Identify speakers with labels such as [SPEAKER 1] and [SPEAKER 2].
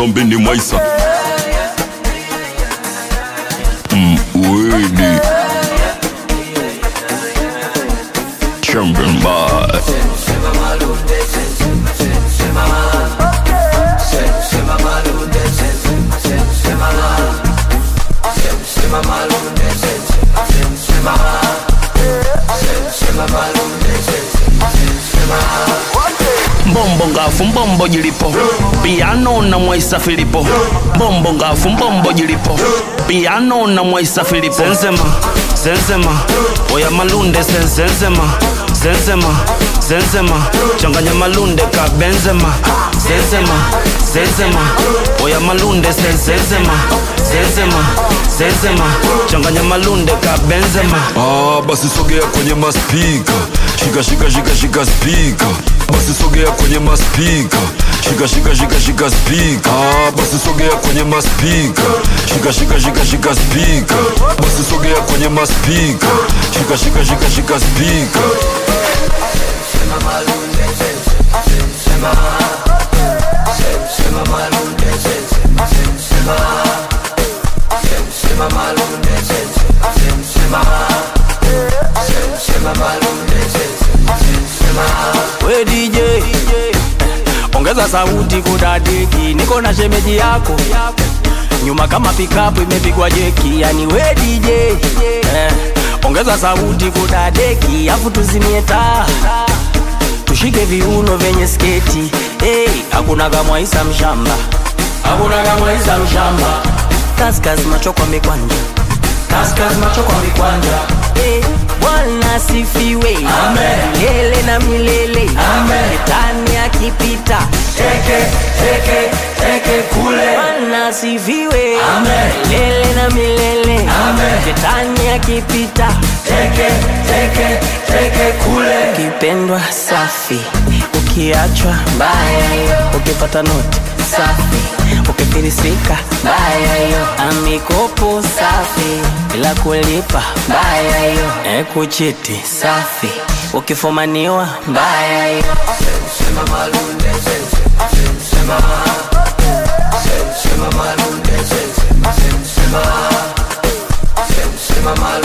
[SPEAKER 1] zombini mwaisa mm, widi champion boy mbombo ngafu mbombo jilipo piano na mwaisa filipo mbombo ngafu mbombo jilipo piano na mwaisa filipo sensema sensema oya malunde sen- sensema sensema sensema changanya malunde ka benzema sensema sensema oya malunde sen- sensema sensema sensema changanya malunde ka benzema
[SPEAKER 2] Ah, basi sogea kwenye maspika shika shika shika shika spika basi sogea kwenye maspika shika shika shika shika spika ah, basi sogea kwenye maspika shika shika shika shika spika basi sogea kwenye maspika shika shika shika shika spika
[SPEAKER 3] we DJ ongeza sauti kudadeki, niko na shemeji yako nyuma kama pikapu imepigwa jeki, yani we DJ eh, ongeza sauti kudadeki, afu tuzimie taa tushike viuno vyenye sketi hey, hakuna kamwaisa mshamba, hakuna kamwaisa mshamba, kaskas macho kwa mikwanja, kaskas macho kwa mikwanja hey, Bwana sifiwe milele na milele Shetani akipita teke teke teke kule Bwana sifiwe milele na milele Shetani akipita teke teke teke kule ukipendwa safi ukiachwa mbaya ukipata noti safi ukifirisika mbaya hiyo amikopo safi bila kulipa mbaya hiyo e kuchiti safi ukifumaniwa mbaya hiyo
[SPEAKER 4] Sema malunde, sema malunde,